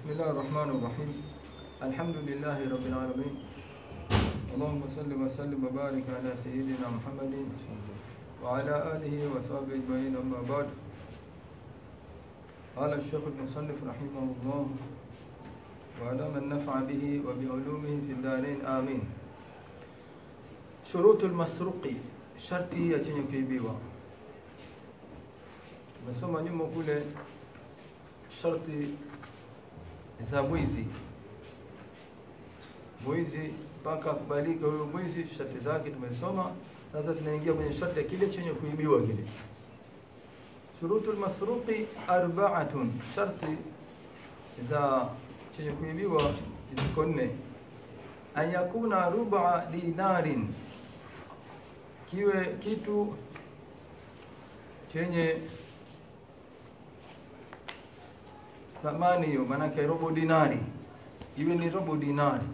بسم الله الرحمن الرحيم الحمد لله رب العالمين اللهم صل وسلم وبارك على سيدنا محمد وعلى آله وصحبه أجمعين أما بعد قال الشيخ المصنف رحمه الله وعلى من نفع به وبعلومه في الدارين آمين شروط المسروق sharti ya chenye kuibiwa tumesoma nyuma kule sharti za mwizi mwizi mpaka akubalika huyo mwizi sharti zake tumesoma sasa tunaingia kwenye sharti ya kile chenye kuibiwa kile shurutu lmasruqi arbaatun sharti za chenye kuibiwa ziko nne an yakuna ruba dinarin kiwe kitu chenye thamani hiyo, maanake robo dinari, iwe ni robo dinari.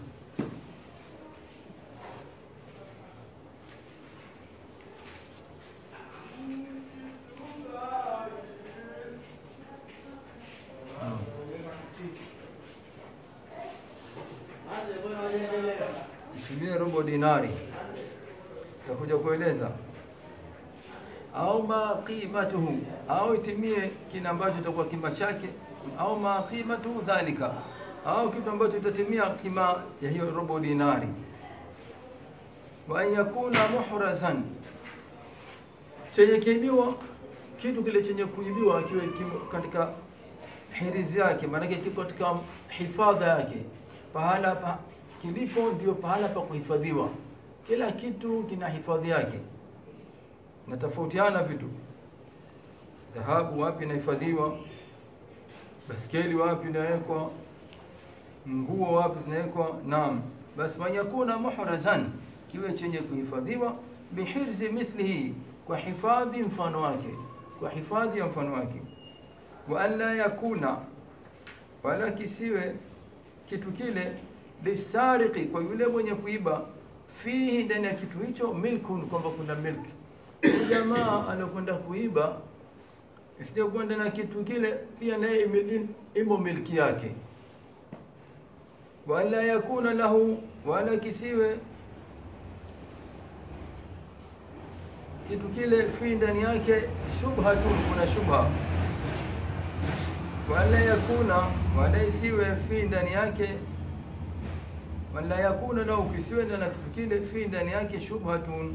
Itumie robo dinari, takuja kueleza au ma qimatuhu, au itimie kile ambacho itakuwa kima chake, au ma qimatuhu dhalika, au kitu ambacho itatimia kima ya hiyo robo dinari. Wa an yakuna muhrazan, chenye kiibiwa, kitu kile chenye kuibiwa kiwe kimo katika hirizi yake, maanake kipo katika hifadha yake, pahala pa kilipo ndio pahala pa kuhifadhiwa. Kila kitu kina hifadhi yake natofautiana vitu. Dhahabu wapi inahifadhiwa, baskeli wapi inawekwa, nguo wapi zinawekwa. Naam, basi manyakuna muhrazan, kiwe chenye kuhifadhiwa, bihirzi mithlihi, kwa hifadhi mfano wake, kwa hifadhi ya mfano wake. Wa an la yakuna, wala kisiwe kitu kile lisariqi, kwa yule mwenye kuiba, fihi, ndani ya kitu hicho, milkun, kwamba kuna milki huyu jamaa alokwenda kuiba isije kwenda na kitu kile pia naye imo milki yake, wala yakuna lahu, wala kisiwe kitu kile fi ndani yake shubhatun, kuna shubha. Wala yakuna, wala isiwe fi ndani yake wala yakuna lahu, kisiwe na kitu kile fi ndani yake shubhatun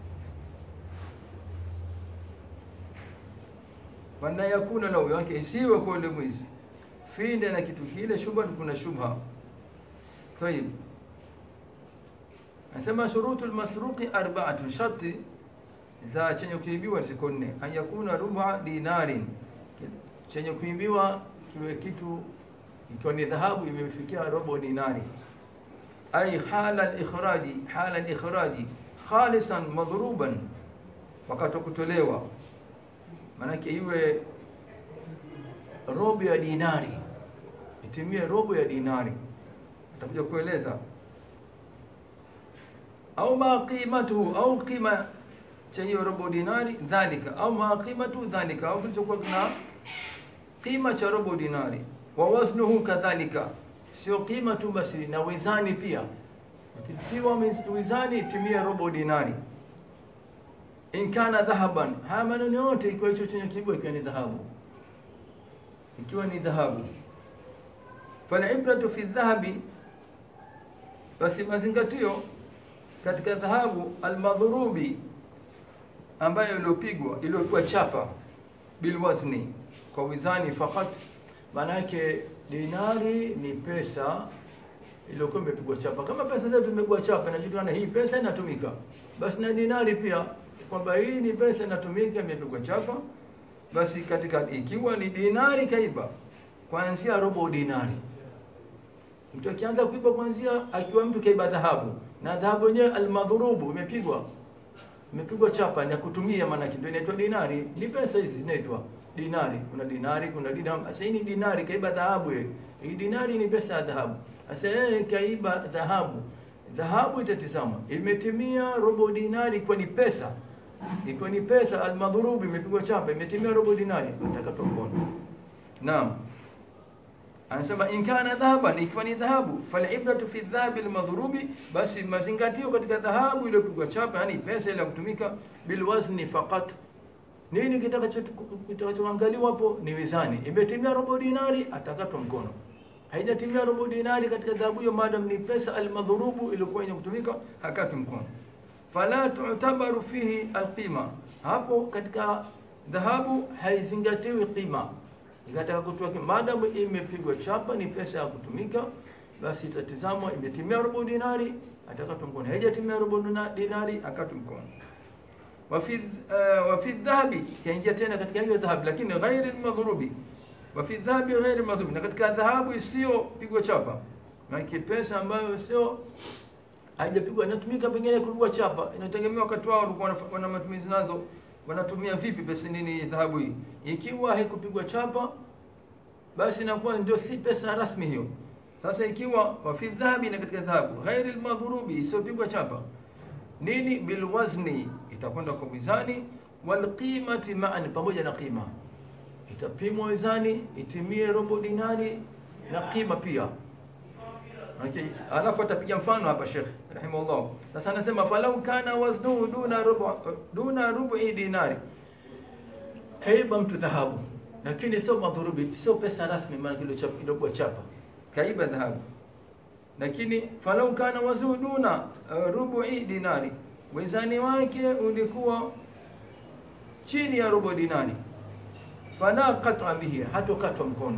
wala yakuna lahu yake isiwe kwa yule mwizi finde na kitu kile shubha, kuna shubha. Tayib, anasema shurutu lmasruqi arbaatun, sharti za chenye kuibiwa ziko nne. An yakuna ruba dinarin, chenye kuibiwa kiwe kitu ikiwa ni dhahabu imefikia robo dinari. Ay hala likhraji, hala likhraji khalisan madhruban, wakati wa kutolewa maanake iwe robo ya dinari, itimie robo ya dinari. Atakuja kueleza au ma qimatuhu, au qima cha hiyo robo dinari dhalika, au ma qimatuhu dhalika, au kilichokuwa na qima cha robo dinari. Wa waznuhu kadhalika, sio qima tu basi, na wizani pia. Ikiwa wizani itimie robo dinari in kana dhahaban, haya maneno yote ikiwa hicho chenye kiibwa ikiwa ni dhahabu, ikiwa ni dhahabu. Falibratu fi dhahabi, basi mazingatio katika dhahabu almadhurubi, ambayo iliyopigwa iliyokuwa chapa bilwazni, kwa wizani fakat. Maana yake dinari ni pesa iliyokuwa imepigwa chapa, kama pesa zetu imepigwa chapa, inajulikana hii pesa inatumika, basi na dinari pia kwamba hii ni pesa inatumika, imepigwa chapa. Basi katika ikiwa ni dinari kaiba, kuanzia robo dinari. Mtu akianza kuiba kuanzia, akiwa mtu kaiba dhahabu na dhahabu yenyewe almadhurubu, imepigwa imepigwa chapa ya kutumia, maana ndio inaitwa dinari. Ni pesa hizi zinaitwa dinari. Kuna dinari, kuna dirham. Sasa hii ni dinari, kaiba dhahabu. Hii dinari ni pesa ya dhahabu. Sasa yeye kaiba dhahabu, dhahabu itatizama imetimia robo dinari, kwa ni pesa ikiwa ni pesa almadhurubi imepigwa chapa imetimia robo dinari, atakatwa mkono. Naam, anasema in kana dhahaban, ikiwa ni dhahabu, falibratu fi dhahabi almadhrubi, basi mazingatio katika dhahabu iliyopigwa chapa, yani pesa ile ya kutumika, bilwazni faqat. Nini kitakacho- kitakachoangaliwa hapo ni wizani. Imetimia robo dinari, atakatwa mkono. Haijatimia robo dinari katika dhahabu hiyo, madam ni pesa almadhrubu iliyokuwa yenye kutumika, hakatwi mkono. Fala tu'tabaru fihi alqima, hapo katika dhahabu haizingatiwi qima ikataka kutoa ki- maadamu imepigwa chapa ni pesa ya kutumika, basi itatizamwa imetimia robo dinari, atakatwa mkono. Haijatimia robo dina- dinari, akatwa mkono. wa fi uh, wa fi dhahabi, kaingia tena katika hiyo dhahabu, lakini ghairi madhrubi. Wa fi dhahabi ghairi madhrubi, na katika dhahabu isiyopigwa chapa, maana pesa ambayo sio haijapigwa inatumika pengine kupigwa chapa, inategemea wakati wao walikuwa wanaf- wana matumizi nazo, wanatumia vipi pesa nini dhahabu hii. Ikiwa haikupigwa chapa, basi inakuwa ndio si pesa rasmi hiyo. Sasa ikiwa wafi dhahabi, na katika dhahabu ghairi almadhrubi, isiyopigwa chapa, nini bilwazni, itakwenda kwa mizani, walqimati ma'an, pamoja na qima, itapimwa mizani, itimie robo dinari na qima pia Manake, alafu atapiga mfano hapa Sheikh rahimahullah. Sasa anasema falau kana waznuhu duna rubu duna rubu'i dinari, kaiba mtu dhahabu, lakini sio madhurubi, sio pesa rasmi, maana kile chapa ilikuwa chapa, kaiba dhahabu, lakini falau kana waznuhu duna uh, rubu'i dinari, wizani wake ulikuwa chini ya robo dinari, fala qat'a bihi, hatokatwa mkono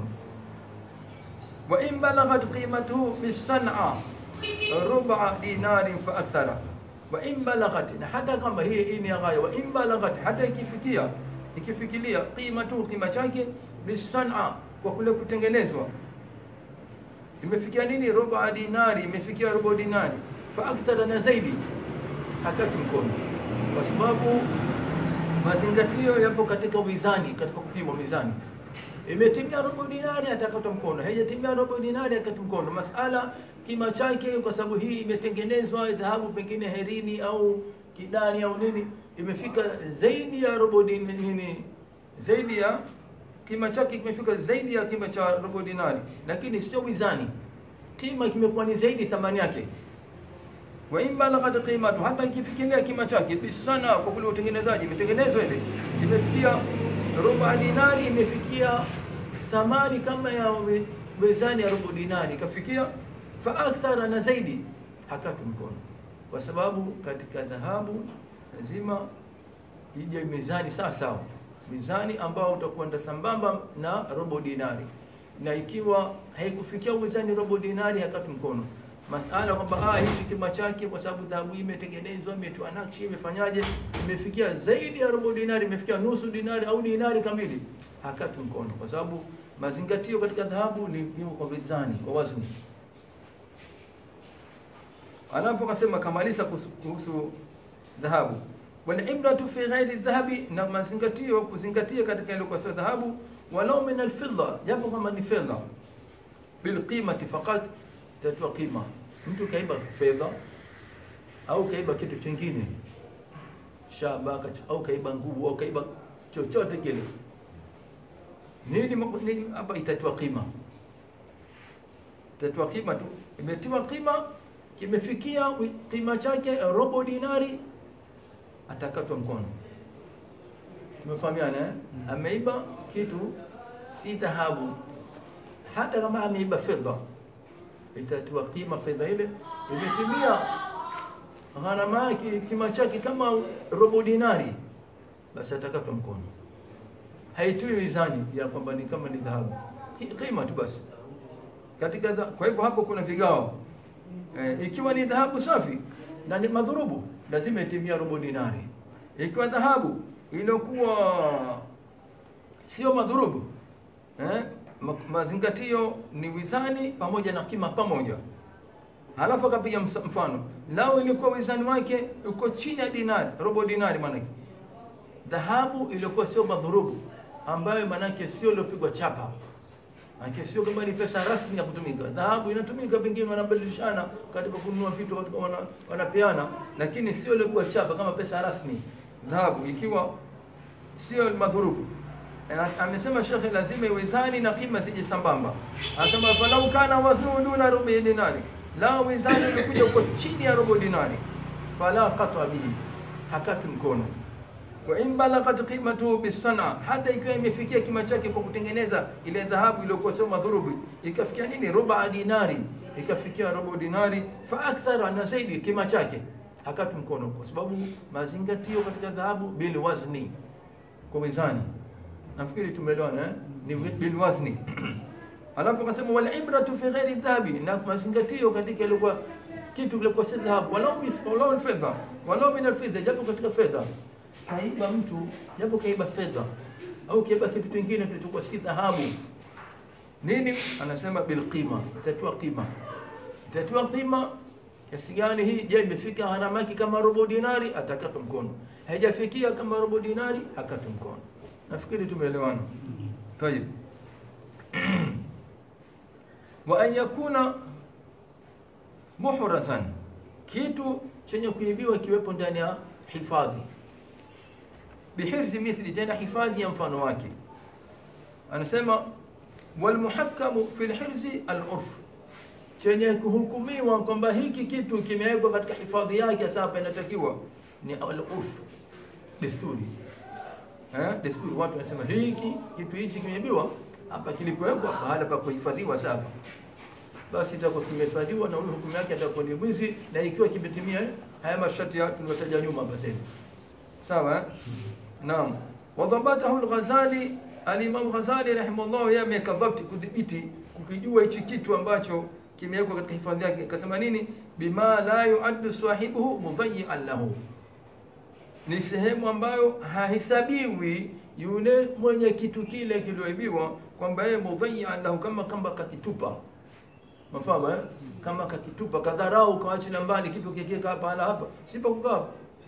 wa in balaghat qimatuhu bisan'a rub'a dinarin fa akthara wa in balaghat, na hata kama hii hii ni ghaya, wa in balaghat, hata ikifikia ikifikilia qimatuhu, qima chake bisan'a, kwa kule kutengenezwa imefikia nini? Rub'a dinari, imefikia robo dinari, fa akthara, na zaidi, hakati mkono, kwa sababu mazingatio yapo katika mizani, katika kupimwa mizani imetimia robo dinari atakata mkono, haijatimia robo dinari akata mkono. Masala kima chake, kwa sababu hii imetengenezwa dhahabu, pengine herini au kidani au nini, imefika zaidi ya robo din, nini, zaidi ya kima chake kimefika zaidi ya kima cha robo dinari, lakini sio mizani, kima kimekuwa ni zaidi thamani yake wa in balaghat qimatu, hata ikifikiria kima chake bisana, kwa kule utengenezaji, imetengenezwa ile imefikia robo dinari, imefikia thamani kama ya we- wezani ya robo dinari, ikafikia fa akthara, na zaidi, hakatu mkono, kwa sababu katika dhahabu lazima ije mizani sawa sawa, mizani ambao utakwenda sambamba na robo dinari, na ikiwa haikufikia mizani robo dinari, hakatu mkono masala kwamba ah, hichi kima chake kwa sababu dhahabu hii imetengenezwa imetiwa nakshi imefanyaje imefikia zaidi ya robo dinari imefikia nusu dinari au dinari kamili hakatu mkono kwa sababu mazingatio katika dhahabu ni ni kwa mizani kwa wazni alafu akasema kamaliza kuhusu- kuhusu dhahabu walibratu fi ghairi dhahabi na mazingatio kuzingatia katika ile kwa sio dhahabu walau min alfidda japo kama ni fedha bilqimati faqat tatua qima mtu kaiba fedha au kaiba kitu kingine shaba kach- au kaiba nguvu au kaiba chochote kile nini maku- nini hapa itatua qima itatua qima tu imetiwa qima kimefikia wi- qima chake robo dinari atakatwa mkono tumefahamiana eh? ameiba kitu si dhahabu hata kama ameiba fedha itatiwa kima fedha ile imetimia gharama yake kima chake kama robo dinari basi atakatwa mkono haitui mizani ya kwamba ni kama ni dhahabu Ki- kima tu basi katika dha, kwa hivyo hapo kuna vigao e, ikiwa ni dhahabu safi na ni madhurubu lazima itimia robo dinari ikiwa dhahabu iliyokuwa sio madhurubu eh, ma- mazingatio ni wizani pamoja na kima pamoja halafu akapiga msa- mfano lao ilikuwa wizani wake uko chini ya dinari robo dinari maanake dhahabu iliyokuwa sio madhurubu ambayo maanake sio iliyopigwa chapa Maanake sio kama ni pesa rasmi ya kutumika. Dhahabu inatumika pengine wanabadilishana katika kununua vitu katika wana, wanapeana, lakini sio ile kuwa chapa kama pesa rasmi. Dhahabu ikiwa sio madhurubu, Na- amesema shekhe lazima iwezani na kima zije sambamba anasema falau kana waznuhu duna rubi dinari la wizani ulikuja uko chini ya robo dinari fala qata bihi hakati mkono wa in balaghat qimatuhu bisana hata ikiwa imefikia kima chake kwa kutengeneza ile dhahabu iliyokuwa sio madhurubi ikafikia nini ruba dinari ikafikia robo dinari fa akthara na zaidi kima chake hakati mkono kwa sababu mazingatio katika dhahabu bil wazni kwa mizani nafikiri tumeelewana eh? ni bil wazni alafu akasema wal ibratu fi ghairi dhahabi na mazingatio katika ilikuwa kitu kilikuwa si dhahabu walau bi- walau fedha walau min alfidha japo katika fedha kaiba mtu japo kaiba fedha au kaiba kitu kingine kilichokuwa si dhahabu nini anasema bilqima itatiwa qima itatiwa qima kiasi gani hii je imefika gharama yake kama robo dinari atakata mkono haijafikia kama robo dinari akata mkono nafikiri tumeelewana tayib wa an yakuna muhrasan kitu chenye kuibiwa kiwepo ndani ya hifadhi bihirzi mithli tena hifadhi ya mfano wake anasema walmuhakamu fi lhirzi alurf chenye kuhukumiwa kwamba hiki kitu kimewekwa katika hifadhi yake sasa inatakiwa ni alurf desturi eh, desturi watu wanasema hiki kitu hichi kimeibiwa hapa kilipowekwa baada pa kuhifadhiwa sasa basi itakuwa kimehifadhiwa na ule hukumu yake atakuwa ni mwizi na ikiwa kimetimia haya masharti ya tuliyotaja nyuma hapa sasa sawa eh? naam wadhabatahu al-Ghazali al-Imam Ghazali rahimahullah yeye ameweka dhabti kudhibiti kukijua hichi kitu ambacho kimewekwa katika hifadhi yake akasema nini bima la yuaddu sahibuhu mudayyi'an lahu ni sehemu ambayo hahesabiwi yule mwenye kitu kile kilioibiwa kwamba yeye mudayyi'an lahu kama kama kakitupa mafahamu eh? kama kakitupa kadharau kawachilia mbali kitu kikiweka hapa hala hapa sipa kukaa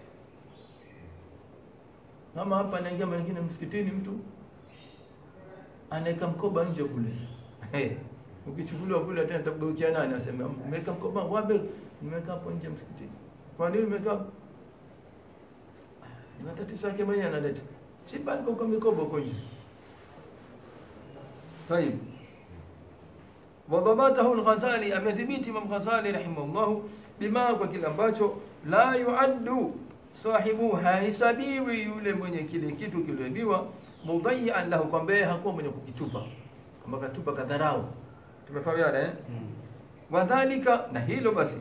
kama hapa anaingia mwingine msikitini mtu anaweka mkoba nje kule hey. ukichukuliwa kule tena tabgeukia nani asema umeweka mkoba wapi nimeweka hapo nje msikitini kwa nini umeweka hapo? ni matatizo yake mwenyewe analeta si bali kwa mikoba huko nje طيب وضبطه الغزالي amedhibiti Imam Ghazali rahimahullah bima kwa kile ambacho la yuaddu sahibu hahesabiwi yule mwenye kile kitu kilioibiwa mudayyan lahu kwamba yeye hakuwa mwenye kukitupa kama katupa kadharau tumefahamiana eh wadhalika na hilo basi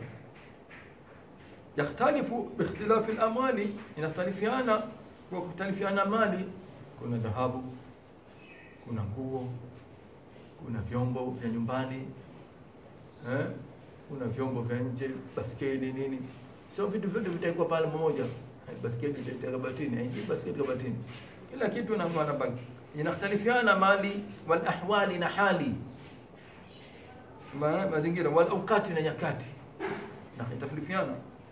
yakhtalifu biikhtilafi al-amwali inakhtalifiana kwa kukhtalifiana mali kuna dhahabu kuna nguo kuna vyombo vya nyumbani eh? kuna vyombo vya nje baskeli nini sio vitu vyote vitaikuwa pale pamoja Eh, baskeli itaita kabatini haingii baskeli kabatini kila kitu na maana baki inakhtalifiana mali wal ahwali na hali Ma, mazingira wal awqati na nyakati na itafilifiana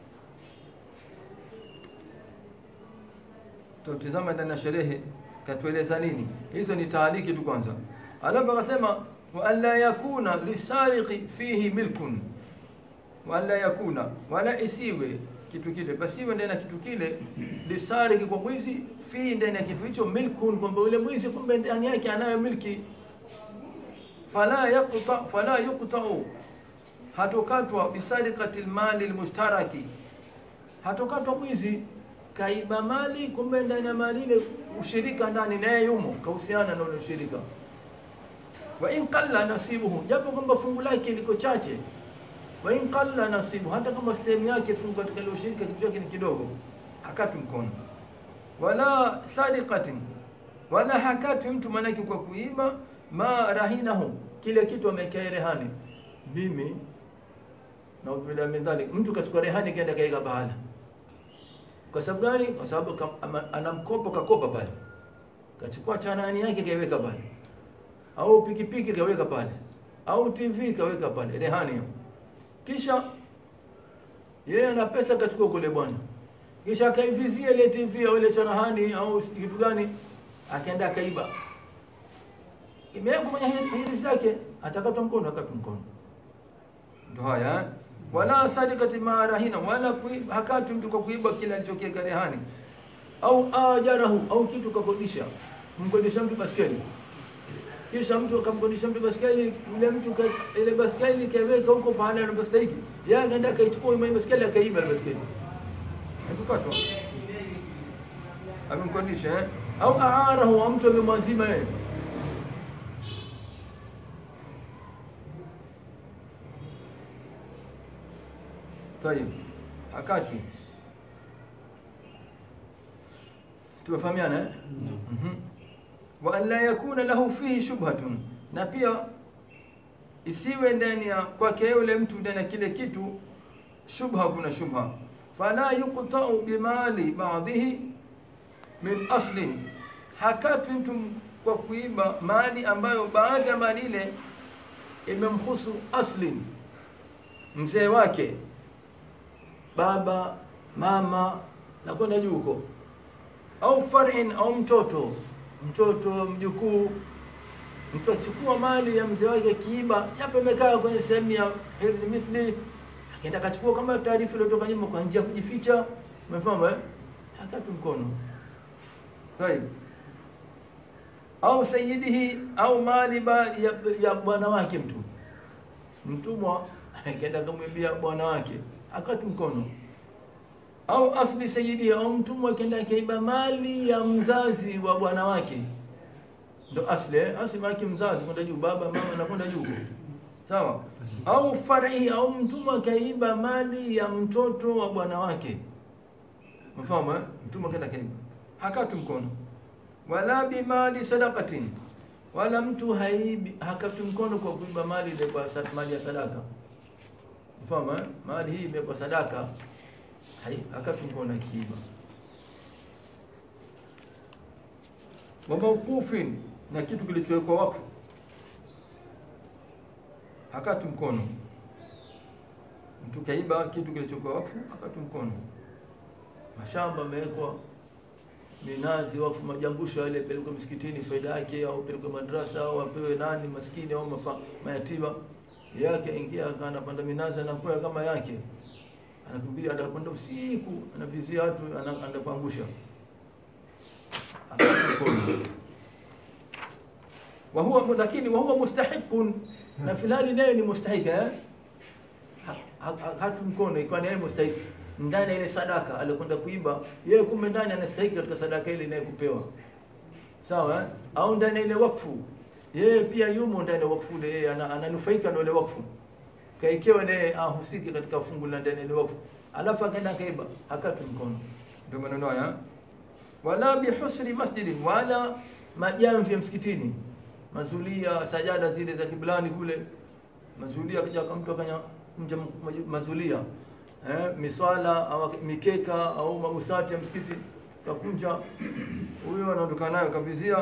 tutizama ndani ya sherehe katueleza nini hizo ni taaliki tu kwanza alafu akasema wa alla yakuna lisariqi fihi milkun wa alla yakuna wala isiwe kitu kile basiwe ndani ya kitu kile lisariki kwa mwizi fihi ndani ya kitu hicho milkun kwamba yule mwizi kumbe ndani yake anayo milki fala yaqta fala yuqta'u hatokatwa bisariqati almali almushtaraki hatokatwa mwizi kaiba mali kumbe ndani ya mali ile ushirika ndani naye yumo kahusiana na ule ushirika wa in qalla nasibuhu japo kwamba fungu lake liko chache wa in qalla nasibu hata kama sehemu yake fungu katika ile ushirika kitu chake ni kidogo hakati mkono wala sariqatin wala hakati mtu manake kwa kuiba ma rahinahu kile kitu amekea rehani mimi na ubila min dhalik mtu kachukua rehani kaenda kaika bahala kwa sababu gani kwa sababu kam- ama- ana mkopo kakopa pale kachukua chanani yake kaiweka pale au pikipiki kaweka pale au tv kaweka pale rehani hiyo kisha yeye ana pesa kachukua kule bwana kisha akaivizia ile tv au ile chanahani au kitu gani akaenda akaiba imewekwa kwenye hiri hiri zake atakatwa mkono akatwa mkono ndo haya eh? wala sadikati marahina wala kui- hakati mtu kwa kuiba kile alichokiweka rehani au ajarahu au kitu kakodisha mkodisha mtu baskeli, kisha mtu akamkodisha mtu baskeli, yule mtu ka- ile baskeli kaiweka huko pahala anapostahiki, yeye akaenda akaichukua ile baskeli akaiba ile baskeli, akukatwa amemkodisha eh? au aarahu, au mtu amemwazima yeye Tayib, hakati tumefahamiana eh? Mhm. wa an la yakuna lahu fihi shubhatun, na pia isiwe ndani ya kwake yule mtu ndani ya kile kitu shubha, kuna shubha. Fala yuqtau bimali ba'dhihi min aslin, hakati mtu kwa kuiba mali ambayo baadhi ya mali ile imemhusu aslin, mzee wake, baba, mama na kwenda juu huko au farin au mtoto mtoto mjukuu mtu achukua mali ya mzee wake akiiba japo imekaa kwenye sehemu ya hirdhi mithli akaenda akachukua kama taarifa iliyotoka nyuma kwa njia ya kujificha umefahamu eh hakatu mkono طيب au sayidihi au mali ba, ya, ya bwana wake mtu mtumwa akaenda akamwibia bwana wake akati mkono au asli sayidi au mtumwa akienda akaiba mali ya mzazi wa bwana wake ndo asli eh? asli wake mzazi kwenda juu baba mama na kwenda juu sawa au far'i au mtumwa akaiba mali ya mtoto wa bwana wake mfahamu eh? mtumwa akaenda akaiba hakatu mkono wala bimali sadaqatin wala mtu haibi hakatu mkono kwa kuiba mali ile kwa sa- mali ya sadaka mfahamu eh? mali hii imekuwa sadaka hai akatu mkono akiiba wa mawqufin na kitu kilichowekwa wakfu hakatu mkono mtu kaiba kitu kilichokuwa wakfu hakatu mkono mashamba amewekwa minazi wakfu majangusho yale pelekwe msikitini faida yake au pelekwe madrasa au apewe nani maskini au mafa, mayatima yake ingia anapanda minazi anakuwa kama yake anakimbia anakwenda usiku anavizia watu ana- anakuangusha wa huwa lakini wa huwa mustahiqun na filani naye ni mustahiki eh Ha- ha- hatu mkono ikiwa ni yeye mustahiki ndani ya ile sadaka alikwenda kuiba yeye kumbe ndani anastahiki katika sadaka ile naye kupewa sawa eh? au ndani ya ile wakfu yeye pia yumo ndani ya wakfu ile yeye ana- ananufaika na ile wakfu kaikewa naye ahusiki katika fungu la ndani ya ile wakfu alafu akaenda akaiba hakatu mkono ndio maneno haya wala bihusri masjidin wala majamvi ya msikitini mazulia sajada zile za kiblani kule mazulia kaja mtu akanya mja mazulia eh, miswala au mikeka au magusati ya msikiti kakunja huyo anaondoka nayo kabizia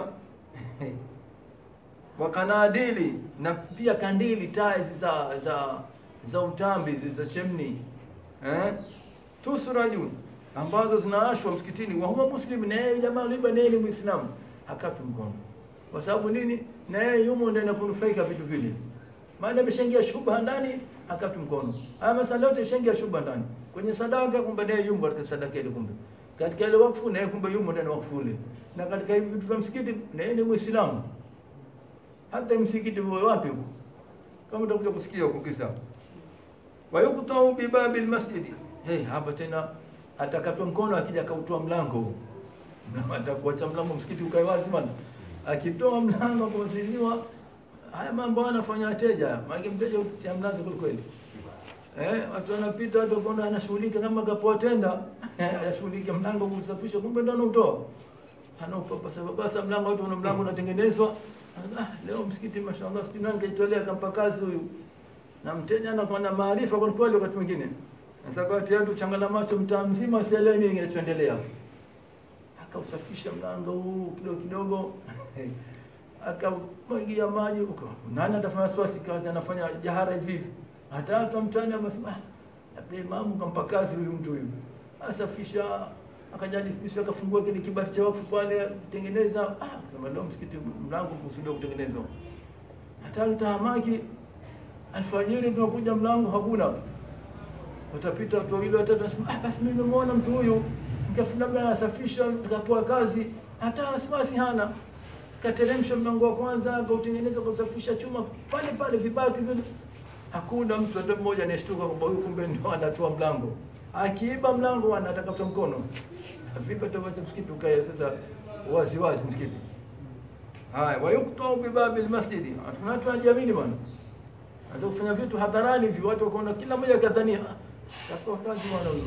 wakanadili na pia kandili taa hizi za za za utambi hizi za chemni eh tusrajun ambazo zinaashwa msikitini wa huwa muslim na yeye jamaa liba naye ni muislamu hakatu mkono kwa sababu nini na yeye yumo ndani ya kunufaika vitu vile maana ameshaingia shubha ndani hakatu mkono haya masala yote yashaingia shubha ndani kwenye sadaka kumbe naye yumo katika sadaka ile kumbe katika ile wakfu naye kumbe yumo ndani ya wakfu ile na katika hivi vitu vya msikiti naye ni muislamu hata msikiti uwe wapi huko kama utakuja kusikia huko kisa wayuktau bibabi lmasjidi hey, hapa tena atakatwa mkono akija akautoa mlango Na atakuacha mlango msikiti ukae wazi bana akitoa mlango kuziziwa haya mambo anafanya wateja maana mteja utia mlango kweli kweli eh watu wanapita watu kwenda anashughulika kama kapoa tenda anashughulika mlango kusafisha kumbe ndo anautoa anaupa basa basa mlango watu wana mlango unatengenezwa ah, leo msikiti mashallah sijui nani kaitolea kampa kazi huyu na mteja anakuwa na maarifa kwa kweli wakati mwingine sasa kati watu changala macho mtaa mzima asielewe nini kinachoendelea akausafisha mlango huu kidogo kidogo akamwagia maji huko nani atafanya swasi kazi anafanya jahara hivi hivi hata watu wa mtaani wamesema "Ah, labda imamu kampa kazi huyu mtu huyu asafisha akajali sisi akafungua kile kibati cha wakfu pale tengeneza ah akasema leo msikiti mlango kusudiwa kutengenezwa hata tahamaki alfajiri tunakuja mlango hakuna watapita watu wawili watatu wasema ah basi mimi nimemuona mtu huyu nikafu labda anasafisha nikapoa kazi hata wasiwasi hana kateremsha mlango wa kwanza akautengeneza kusafisha chuma pale pale vibati vile hakuna mtu hata mmoja anashtuka kwamba huyu kumbe ndio anatoa mlango akiiba mlango anataka mkono vipi atawacha msikiti ukae sasa wazi wazi msikiti haya wayuktau bibabi lmasjidi kuna watu wanajiamini bwana anza kufanya vitu hadharani hivi watu wakaona kila mmoja kadhania "Ah, takuwa kazi bwana huyu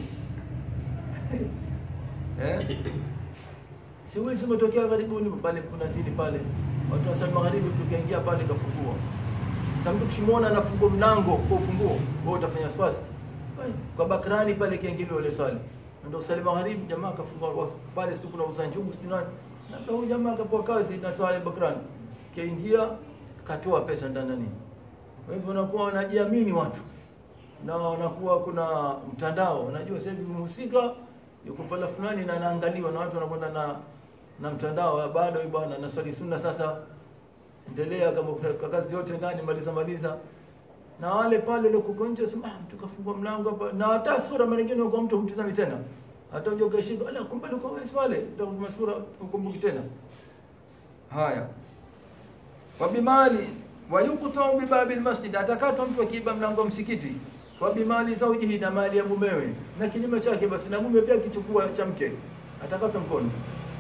eh si wizi umetokea karibuni pale kuna zidi pale watu wasali magharibi tukaingia pale kafungua sasa mtu tukimwona anafungua mlango kwa ufunguo wewe utafanya wasiwasi Ai, kwa bakrani pale kiingilio ile swali ndio usali magharibi jamaa akafungua wa- pale siku kuna uza njugu sijui nani na ndio huyu jamaa akapoa kazi na swali bakrani kaingia katoa pesa ndani nani kwa hivyo wanakuwa wanajiamini watu na wanakuwa kuna mtandao unajua sasa hivi mhusika yuko pala fulani na anaangaliwa na watu wanakwenda na na mtandao bado huyu bwana na swali sunna sasa endelea kama kuna kazi yote ndani maliza maliza na wale pale waliokuwa nje sema ah, mtu kafungua mlango hapa na hata sura mara nyingine kwa mtu humtizami tena hata uje ukashika ala kumbe alikuwa wewe pale ndio sura ukumbuki tena haya wabimali wayuktau bibabi lmasjid, atakatwa mtu akiiba mlango wa msikiti. Wabimali zaujihi, na mali ya mumewe, na kinyume chake basi na mume pia akichukua cha mke atakatwa mkono.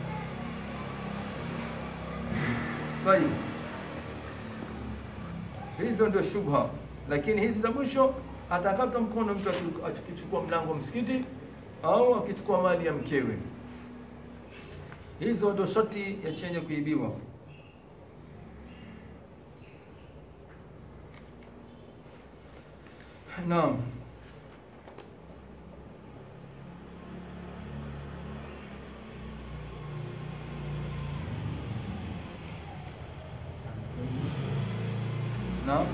Tayib, hizo ndio shubha, lakini hizi za mwisho atakatwa mkono mtu aki- akichukua mlango wa msikiti au akichukua mali ya mkewe. Hizo ndio sharti ya chenye kuibiwa. Naam. Naam.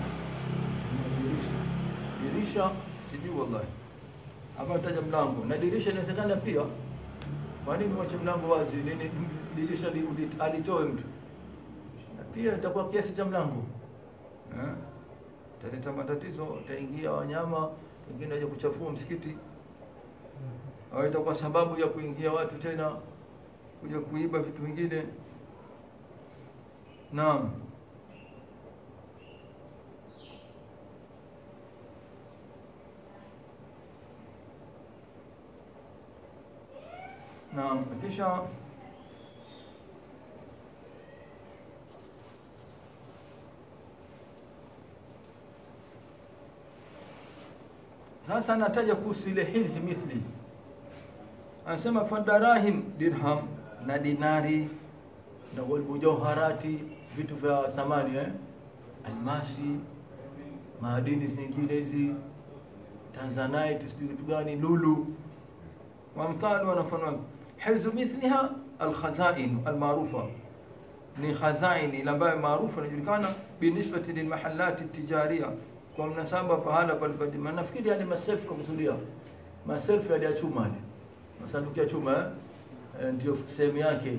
Dirisha sijui wallahi. Hapa taja mlango na dirisha inawezekana pia. Kwa nini mwache mlango wazi? Nini dirisha li- li- alitoe mtu? Na pia itakuwa kiasi cha mlango. Eh? Italeta matatizo, itaingia wanyama wengine waje kuchafua msikiti, au itakuwa sababu ya kuingia watu tena kuja kuiba vitu vingine. Naam. Naam, kisha sasa nataja kuhusu ile hilzi mithli, anasema fadarahim dirham na dinari na walmujawharati vitu vya thamani eh? almasi maadini zingine hizi tanzanite sijui kitu gani lulu وامثال ونفنون حرز مثلها الخزائن المعروفة ni khazaini ile ambayo maarufu inajulikana binisbati lilmahalati tijaria kwa mnasaba pahala palipatima nafikiri yani maselfu kwa kusudia maselfu yale ya chuma yale masanduku ya chuma eh? Eh, ndio sehemu yake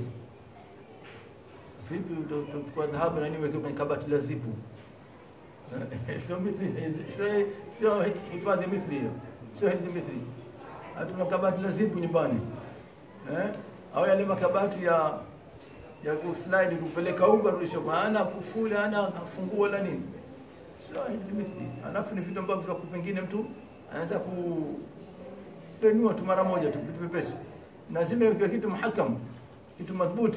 vipi kwa dhahabu na niweke kwenye kabati la zipu Eh, sio mithli sio sio hifadhi mithli hiyo sio hifadhi mithli hatuna kabati la zipu nyumbani eh? au yale makabati ya ya kuslide kupeleka unga rudisha kwa ana kufuli ana funguo la nini sio hizi mithli alafu ni vitu ambavyo vya pengine mtu anaweza kupenua tu mara moja tu vitu vipesi na zime kwa kitu muhakam kitu madhubuti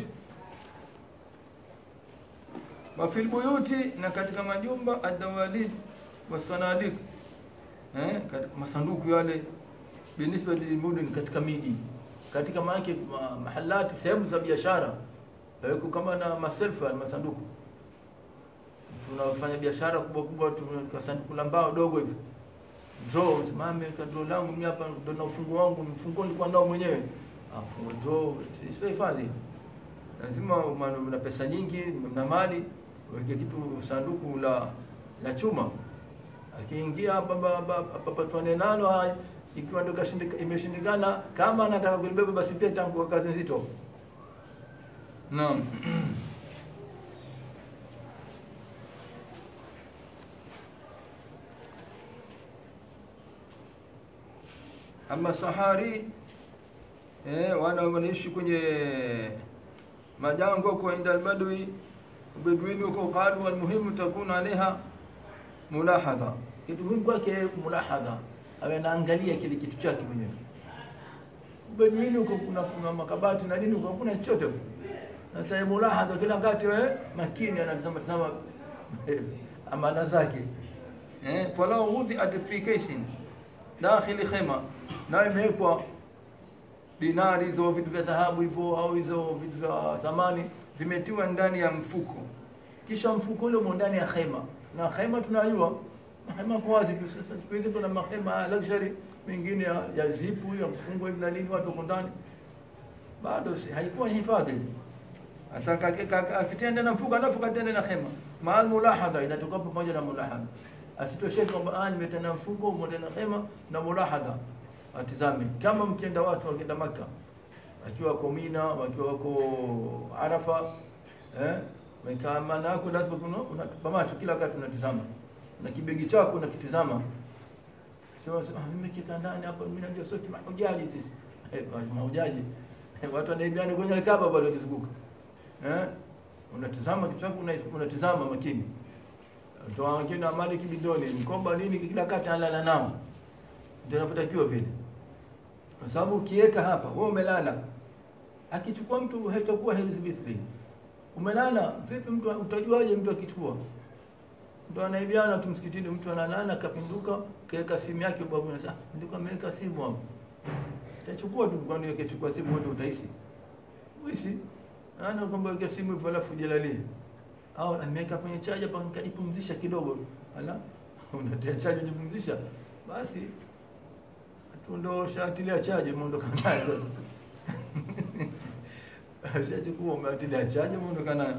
wa fil buyuti na katika majumba adawalid wasanadik eh, katika masanduku yale binisba lilmudun katika miji katika maake ma, mahalati sehemu za biashara yaweko kama na maselfa masanduku tunafanya biashara kubwa kubwa tuna sanduku la mbao dogo hivi draw simame ka draw langu mimi hapa ndo na ufunguo wangu mfunguo nilikuwa nao mwenyewe ah funguo draw sio hifadhi lazima una una pesa nyingi na mali weke kitu sanduku la la chuma akiingia hapa papatwane nalo haya ikiwa ndo kashindika- imeshindikana kama anataka kulibeba basi pia tangu kazi nzito naam ama sahari eh, wana wanaishi kwenye majango kwa inda albadwi beduini huko qalu almuhimu takuna alaiha mulahadha kitu muhimu kwake mulahadha awe anaangalia kile kitu chake mwenyewe beduini huko kuna kuna makabati na nini huko hakuna chochote huko. sasa mulahadha kila wakati wewe makini anatazama tazama amana zake eh falau wudhiat fi kaisin dakhili khema na imewekwa dinari hizo vitu vya dhahabu hivyo au hizo vitu vya thamani vimetiwa ndani ya mfuko kisha mfuko ule umo ndani ya hema na hema tunajua hema kwa wazi tu sasa siku hizi kuna mahema ya luxury mengine ya, ya zipu ya kufungwa hivi na nini watu wako ndani bado si haikuwa ni hifadhi sasa akitenda na mfuko alafu katenda na hema maal mulahadha inatoka pamoja na mulahadha asitosheke kwamba ah nimetenda mfuko umoja na hema na mulahadha atizame kama mkienda watu wakienda maka wakiwa wako Mina wakiwa wako Arafa eh mekaa maana yako lazima kuna unatupa macho kila wakati unatizama na kibegi chako unakitizama sio sio ah mimi kika ndani hapa mimi najua sote mahujaji sisi eh mahujaji eh, watu wanaibiana kwenye Kaaba bado wakizunguka eh unatizama kichwa chako una- unatizama makini toa wengine amali kibidoni mkoba nini kila kati analala nao ndio inavyotakiwa vile kwa sababu ukiweka hapa wewe umelala akichukua mtu haitakuwa herizi mithli umelala vipi mtu utajuaje mtu akichukua mtu anaibiana tu msikitini mtu analala kapinduka kaweka simu yake babu sasa ndio ameweka simu hapo itachukua tu kwani akichukua simu wote utahisi uisi ana kwamba weka simu hivyo alafu jelalie au ameweka kwenye chaja hapa nikajipumzisha kidogo ala unatia chaja jipumzisha basi tu ndo shatilia chaje umeondoka nayo sasa shachukua umeatilia chaje umeondoka nayo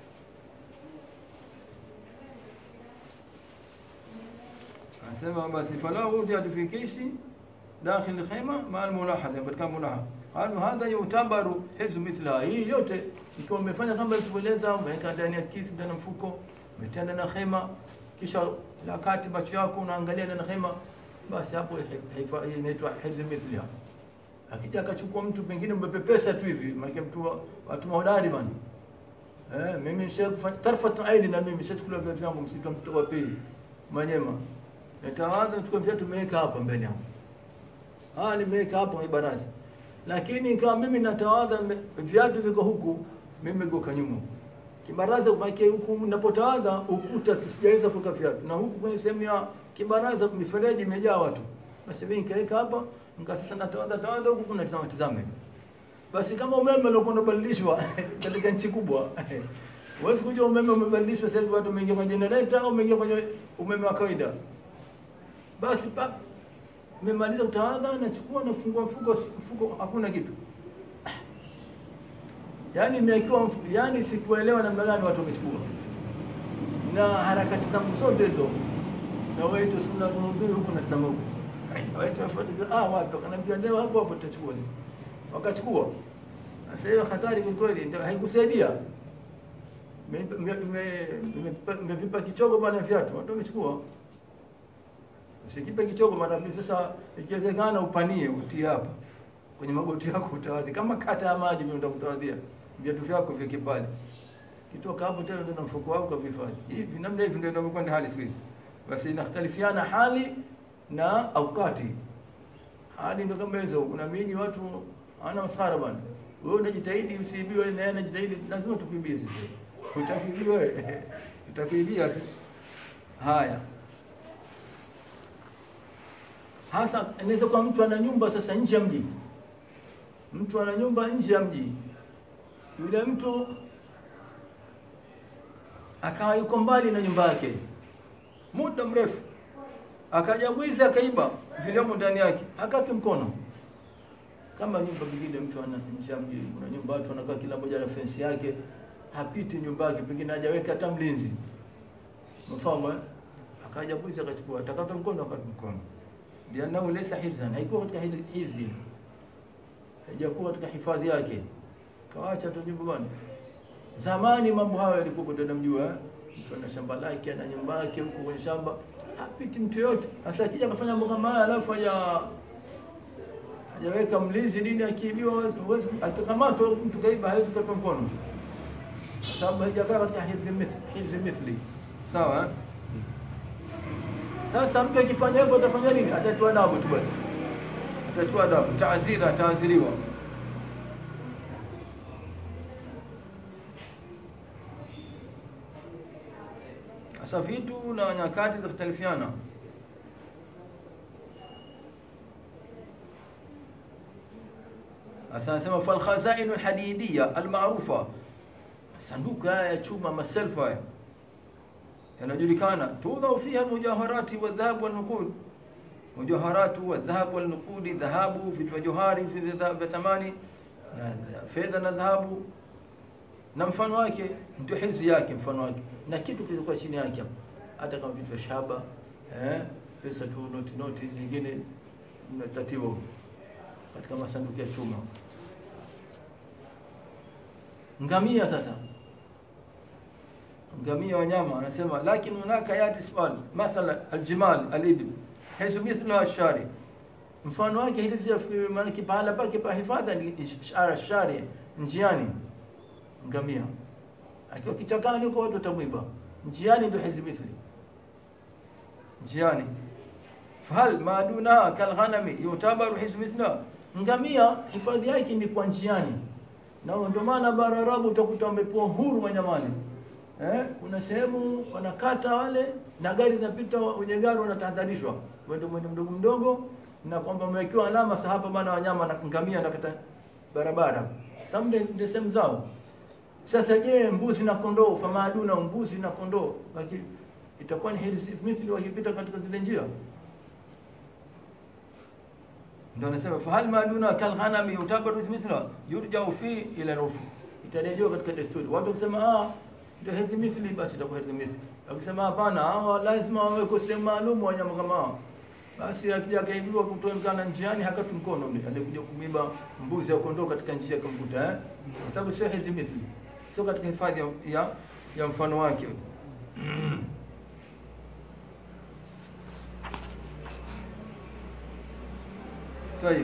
anasema basi fala wujad fi kisi dakhil khayma ma al mulahadha katika mulahadha qalu hadha yutabaru hizb mithla hii yote ikiwa umefanya kama ilivyoeleza umeweka ndani ya kisi ndani ya mfuko umetenda na khema kisha la kati macho yako unaangalia ndani ya khema basi hapo haifa- hii inaitwa hizb mithliha akija akachukua mtu pengine umepepesa tu hivi maana mtu wa- watu mahodari bana eh mimi nishakufanya tarfat aini na mimi nishachukua viatu vyangu msitu wa mtu wa pili manyema nitawaza chukua viatu nimeweka hapa mbele yangu ah nimeweka hapa kwenye baraza lakini kama mimi natawadha me- viatu viko huku mimi niko nyuma kibaraza maana huku ninapotawadha ukuta tusijaweza kuweka viatu na huku kwenye sehemu ya kibaraza mifereji imejaa watu basi mimi nikaweka hapa nika sasa natawadha tawadha huku kuna tazama tazama basi kama umeme ulikuwa unabadilishwa katika nchi kubwa huwezi kujua umeme umebadilishwa sasa hivi watu wameingia kwenye generator au umeingia kwenye umeme wa kawaida basi pa nimemaliza utawadha nachukua nafungua mfuko mfuko hakuna kitu yaani imewekewa mfu- yaani sikuelewa namna gani watu wamechukua na harakati zangu zote hizo na wetu sunna tunudhuru huku na tazama huku wetu wafuatilia ah wapi wakaniambia leo hapo hapo tutachukua hizi wakachukua sasa hiyo hatari kwa kweli ndio haikusaidia mevipa kichogo bwana viatu watu wamechukua usikipe kichogo mara mbili sasa ikiwezekana upanie utie hapa kwenye magoti yako utawadhi kama kata ya maji vile utakutawadhia viatu vyako vya kipale kitoka hapo tena ndio na mfuko wako vifanye hivi namna hivi ndio inakwenda hali siku hizi basi inakhtalifiana hali na aukati hali ndio kama hizo kuna miji watu hawana masara bwana wewe unajitahidi usiibiwe na yeye anajitahidi lazima tukuibie sisi utakiibia wewe utakuibia tu haya hasa inaweza kuwa mtu ana nyumba sasa nje ya mji mtu ana nyumba nje ya mji yule mtu akawa yuko mbali na nyumba yake muda mrefu akaja mwizi akaiba viliomo ndani yake akati mkono kama nyumba nyingine mtu ana nje ya mji kuna nyumba watu wanakaa kila mmoja na fensi yake hapiti nyumba yake pengine hajaweka hata mlinzi mfahamu eh? akaja mwizi akachukua atakata mkono akati mkono liannahu laysa hirzan haikuwa katika hizi hizi haijakuwa katika hifadhi yake kawacha tu nyumba bwana zamani mambo hayo yalikuwa ndio namjua eh? mtu ana shamba lake ana nyumba yake huko kwenye shamba hapiti mtu yote sasa akija akafanya mambo kama haya alafu haja hajaweka mlinzi nini akiibiwa huwezi- huwezi akikamatwa mtu kaiba hawezi kukatwa mkono kwa sababu haijakaa katika hifdhi mith- hifdhi mithli. Sawa eh? Sasa mtu akifanya hivyo atafanya nini? Atatiwa adabu tu basi, atatiwa adabu, taazira, ataadhiriwa. Sasa vitu na nyakati zikhtalifiana. Sasa anasema fal khazainu alhadidiya almarufa, sanduku haya ya chuma maselfa haya yanajulikana, tudhau fiha almujaharati wadhahab walnuqud, mujaharatu wadhahab walnuqudi, dhahabu, vitu vya johari vya vya thamani na fedha na dhahabu na mfano wake ndio hizi yake, mfano wake na kitu kilichokuwa chini yake hapo, hata kama vitu vya shaba eh, pesa tu, noti noti hizi nyingine mnatatiwa huko katika masanduku ya chuma. Ngamia sasa, ngamia wanyama, anasema lakini hunaka yati swali mathala aljimal alibil hizo mithluha ashari, mfano wake hizi maana pahala pake pa hifadha ni shari, njiani ngamia akiwa kichakani huko watu watamwiba njiani, ndio hizi mithli njiani. Fahal madunaha kalghanami yutabaru hizi mithla, ngamia hifadhi yake ni kwa njiani, na ndio maana bara Arabu utakuta wamepewa huru wanyamani eh, kuna sehemu wanakata wale na gari zinapita, wenye gari wanatahadharishwa wende mwendo mdogo mdogo, na kwamba wamewekewa alama sahaba bana, wanyama na ngamia nakata barabara, sababu ndio sehemu zao. Sasa je, mbuzi na kondoo, famaduna mbuzi na kondoo itakuwa ni hirzi mithli wakipita katika zile njia? Ndio anasema fahal maduna kalghanami yutabaru mithla yurjau fi ila rufu, itarejewa katika desturi. Watu kusema ah, ndio hirzi mithli, basi itakuwa hirzi mithli. Akisema hapana, hawa lazima wawekwe sehemu maalum wanyama kama hao, basi akija akaibiwa kutoonekana njiani, hakati mkono ule alikuja kumiba mbuzi au kondoo katika njia akamkuta, eh, kwa sababu sio hirzi mithli sio katika hifadhi ya, ya mfano wake. Tayib,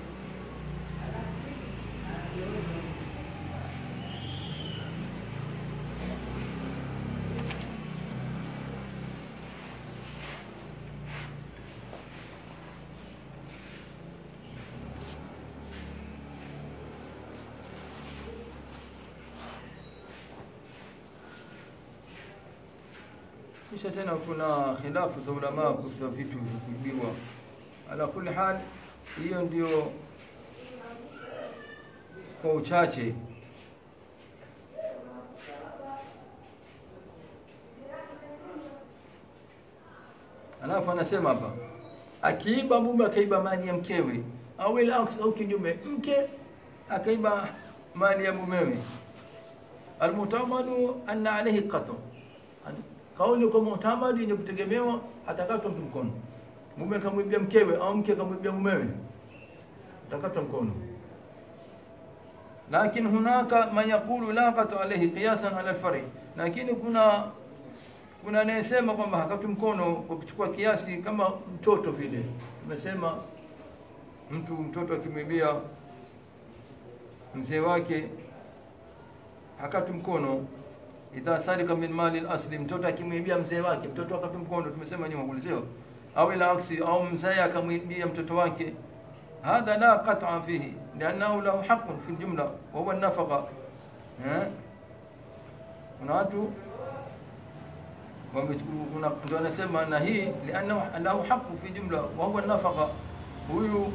kisha tena kuna khilafu za ulama kuhusu vitu vya kuibiwa. Ala kulli hal, hiyo ndio kwa uchache. Alafu anasema hapa, akiiba mume akaiba mali ya mkewe, au ila aks, au kinyume, mke akaiba mali ya mumewe, almutamadu anna alayhi qatl kauli kwa mutamadi yenye kutegemewa atakatwa mtu mkono. Mume kamwibia mkewe au mke kamwibia mumewe, atakatwa mkono. Lakini hunaka man yaqulu la qatu alayhi qiyasan ala alfari, lakini kuna kuna anayesema kwamba hakatwi mkono kwa kuchukua kiasi kama mtoto vile. Tumesema mtu mtoto akimwibia mzee wake hakatwi mkono idha sarika min mali al-asli, mtoto akimwibia mzee wake, mtoto akati mkono, tumesema nyuma kule, sio au ila aksi, au mzee akamwibia mtoto wake, hadha la qat'a fihi liannahu lahu haqqun fi al-jumla wa huwa an-nafaqa. Kuna watu ndio anasema na hii liannahu lahu haqqun fi jumla wa huwa an-nafaqa, huyu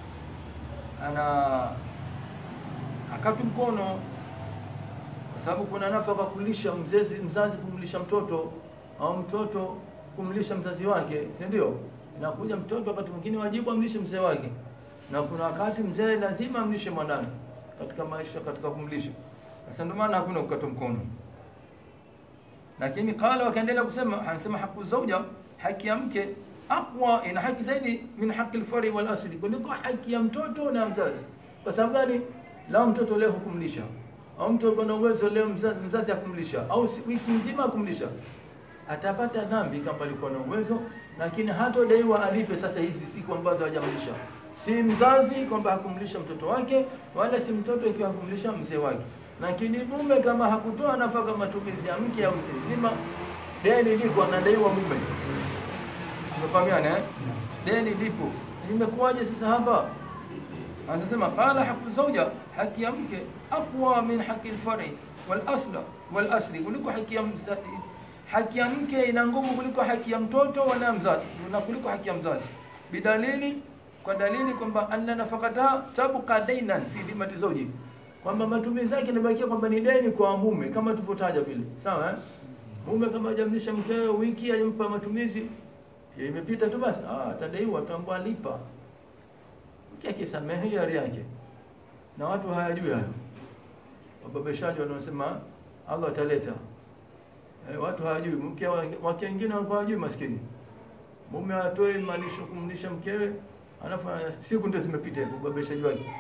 ana akati mkono sababu kuna nafaka kulisha mzazi, mzazi kumlisha mtoto au mtoto kumlisha mzazi wake, si ndio? Nakuja mtoto wakati mwingine wajibu amlishe mzee wake, na kuna wakati mzee lazima amlishe mwanawe katika maisha, katika kumlisha. Sasa ndio maana hakuna kukata mkono, lakini qala, wakaendelea kusema, anasema haqu zauja, haki ya mke aqwa, ina haki zaidi min haqi alfari wal asli, kuliko haki ya mtoto na mzazi. Kwa sababu gani? Lao mtoto leo hukumlisha au mtu alikuwa na uwezo leo mzazi, mzazi akumlisha au wiki nzima akumlisha, atapata dhambi kama alikuwa na uwezo, lakini hatodaiwa alipe sasa hizi siku ambazo hajamlisha. Si mzazi kwamba hakumlisha mtoto wake, wala si mtoto ikiwa hakumlisha mzee wake. lakini mume kama hakutoa nafaka matumizi ya mke au mtu mzima, deni liko anadaiwa mume. Tumefahamiana eh? Deni lipo. Imekuwaje sasa hapa? Anasema qala haqu zawja, haki ya mke aqwa min haqi alfari wal asla wal asli, kuliko haki ya mza- haki ya mke ina nguvu kuliko haki ya mtoto wala mzazi na kuliko haki ya mzazi, bidalili, kwa dalili kwamba anna nafaqata tabqa dainan fi dhimati zawji, kwamba matumizi yake inabakia kwamba ni deni kwa mume, kama tulivyotaja vile, sawa eh? Mume kama hajamlisha mkewe wiki, hajampa matumizi, ya imepita tu basi, ah, atadaiwa, ataambiwa lipa mke akisamehe hiari yake, na watu hayajui hayo. Wababeshaji wanaosema Allah ataleta eh, watu hawajui. Mke wa- wake wengine walikuwa hawajui, maskini mume atoe malisho kumlisha mkewe, alafu siku ndio zimepita hivyo, ubabeshaji wake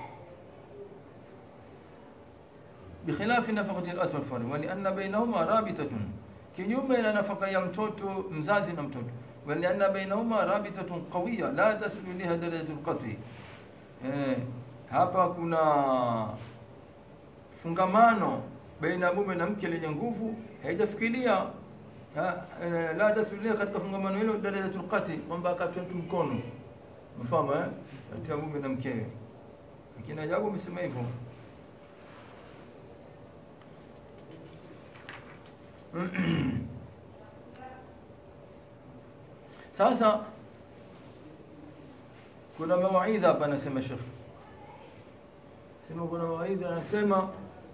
bikhilafi nafaqati al-asl fari wa lianna bainahuma rabitatun, kinyume na nafaka ya mtoto mzazi na mtoto, wa lianna bainahuma rabitatun qawiya la taslu liha darajatu al-qat'i. Eh, hapa kuna fungamano baina ya mume na mke lenye nguvu, haijafikiria ha- eh, la tasbilia katika fungamano hilo darajatul qati, kwamba akatwe mtu mkono, mfahamu eh, kati ya mume na mkewe. Lakini ajabu amesema hivyo Sasa kuna mawaidha hapa, anasema Sheikh, sema kuna mawaidha, anasema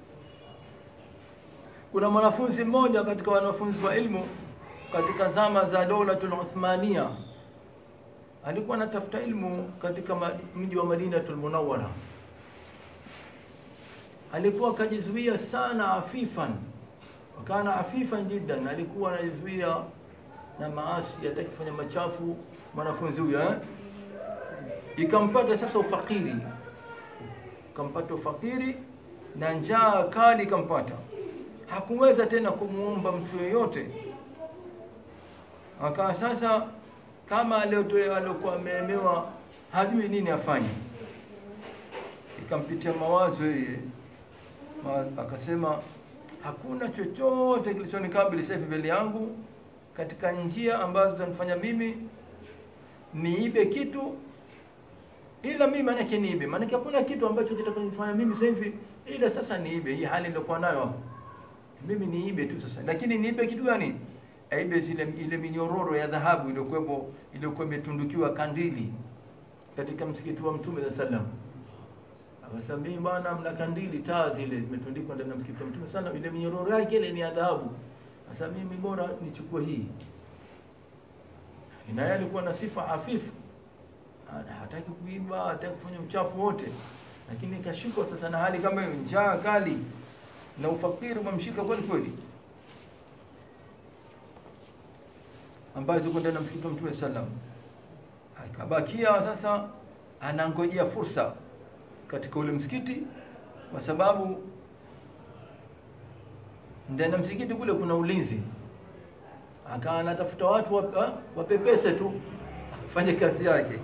kuna mwanafunzi mmoja katika wanafunzi wa ilmu katika zama za Dawlatul Uthmania, alikuwa anatafuta ilmu katika ma- mji wa Madinatul Munawwara. Alikuwa akajizuia sana afifan, wakana afifan jiddan, alikuwa anajizuia na maasi, hataki kufanya machafu mwanafunzi huyo eh? Ikampata sasa ufakiri, ikampata ufakiri na njaa kali ikampata, hakuweza tena kumuomba mtu yoyote. Akawa sasa kama aliotoa aliokuwa ameemewa, hajui nini afanye. Ikampitia mawazo yeye, ma- akasema hakuna chochote kilichonikabili sasa hivi mbele yangu katika njia ambazo zitanifanya mimi niibe kitu ila mimi maanake niibe, maanake hakuna kitu ambacho kitakanifanya mimi sasa hivi ila sasa niibe. Hii hali niliokuwa nayo hapo, mimi niibe tu sasa. Lakini niibe kitu gani? Aibe zile ile minyororo ya dhahabu iliyokuwepo iliyokuwa imetundukiwa kandili katika msikiti wa Mtume sallallahu alaihi wasallam. Akasema mimi bwana, mna kandili taa zile zimetundikwa ndani ya msikiti wa Mtume sana, ile minyororo yake ile ni ya dhahabu. Sasa mimi bora nichukue hii. Na yeye alikuwa na sifa hafifu, Ana- hataki kuiba, hataki kufanya uchafu wote, lakini ikashikwa sasa na hali kama hiyo, njaa kali na ufakiri umemshika kweli kweli, ambayo ziko ndani ya msikiti wa Mtume sallam. Akabakia sasa anangojea fursa katika ule msikiti, kwa sababu ndani ya msikiti kule kuna ulinzi. Akawa anatafuta watu wap- wa- wapepese tu afanye kazi yake,